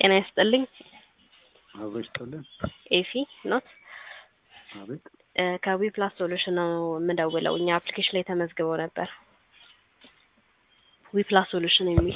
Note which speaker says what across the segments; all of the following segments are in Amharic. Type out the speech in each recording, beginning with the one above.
Speaker 1: ጤና ይስጥልኝ።
Speaker 2: አብሮ ይስጥልን።
Speaker 1: ኤፊ ኖት
Speaker 2: አቤት
Speaker 1: ከዊ ፕላስ ሶሉሽን ነው የምደውለው። እኛ አፕሊኬሽን ላይ ተመዝግበው ነበር። ዊ ፕላስ ሶሉሽን የሚል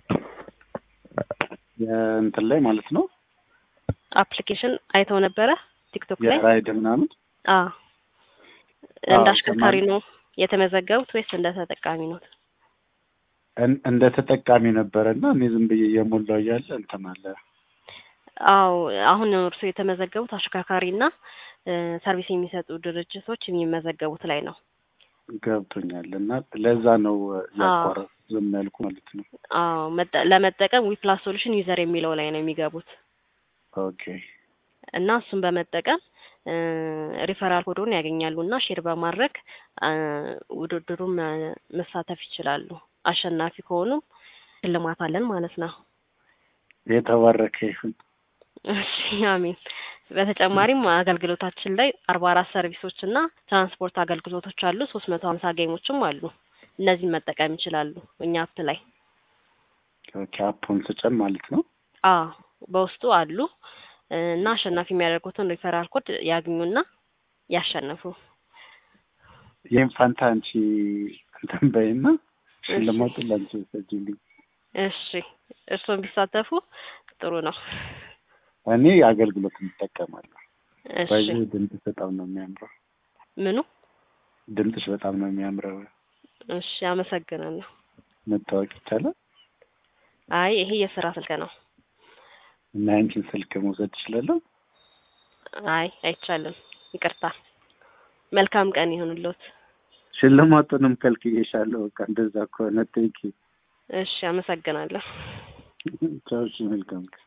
Speaker 2: የእንትን ላይ ማለት ነው
Speaker 1: አፕሊኬሽን አይተው ነበረ ቲክቶክ ላይ?
Speaker 2: የራይድ ምናምን
Speaker 1: አዎ። እንደ
Speaker 2: አዎ፣
Speaker 1: አሽከርካሪ
Speaker 2: ከማን-
Speaker 1: ነው የተመዘገቡት ወይስ እንደ ተጠቃሚ ነው?
Speaker 2: እን- እንደ ተጠቃሚ ነበረ እና እኔ ዝም ብዬ እየሞላው እያለ እንትን አለ
Speaker 1: አዎ አሁን እርሱ የተመዘገቡት አሽከርካሪና እ፣ ሰርቪስ የሚሰጡ ድርጅቶች የሚመዘገቡት ላይ ነው።
Speaker 2: ገብቶኛል እና ለዛ ነው ያቋረጥ ዝም ያልኩ ማለት ነው።
Speaker 1: አዎ መጠ- ለመጠቀም ዊ ፕላስ ሶሉሽን ዩዘር የሚለው ላይ ነው የሚገቡት
Speaker 2: ኦኬ
Speaker 1: እና እሱን በመጠቀም እ፣ ሪፈራል ኮዶን ያገኛሉ እና ሼር በማድረግ እ፣ ውድድሩን መ- መሳተፍ ይችላሉ። አሸናፊ ከሆኑም ሽልማት አለን ማለት ነው።
Speaker 2: የተባረከ ይሁን።
Speaker 1: እሺ አሜን። በተጨማሪም አገልግሎታችን ላይ አርባ አራት ሰርቪሶች እና ትራንስፖርት አገልግሎቶች አሉ። ሶስት መቶ ሀምሳ ጌሞችም አሉ። እነዚህን መጠቀም ይችላሉ እኛ አፕ ላይ
Speaker 2: ኦኬ አፑን ስጨን ማለት ነው።
Speaker 1: አ በውስጡ አሉ እ፣ እና አሸናፊ የሚያደርጉትን ሪፈራል ኮድ ያግኙና ያሸንፉ።
Speaker 2: ይህም ፋንታ አንቺ እንትን በይና ሽልማቱን ለአንቺ ሰጅልኝ።
Speaker 1: እሺ እርስዎም ቢሳተፉ ጥሩ ነው።
Speaker 2: እኔ አገልግሎት እንጠቀማለሁ።
Speaker 1: እሺ
Speaker 2: በዚህ ድምፅሽ በጣም ነው የሚያምረው።
Speaker 1: ምኑ?
Speaker 2: ድምፅሽ በጣም ነው የሚያምረው።
Speaker 1: እሺ አመሰግናለሁ።
Speaker 2: መታወቅ ይቻላል
Speaker 1: አይ ይሄ የስራ ስልክ ነው።
Speaker 2: እና ያንቺን ስልክ መውሰድ እችላለሁ?
Speaker 1: አይ አይቻልም። ይቅርታ። መልካም ቀን ይሁንልዎት።
Speaker 2: ሽልማቱንም ከልክዬሻለሁ። በቃ እንደዛ ከሆነ ቴንኪ
Speaker 1: እሺ አመሰግናለሁ።
Speaker 2: ቻው። እሺ መልካም ቀን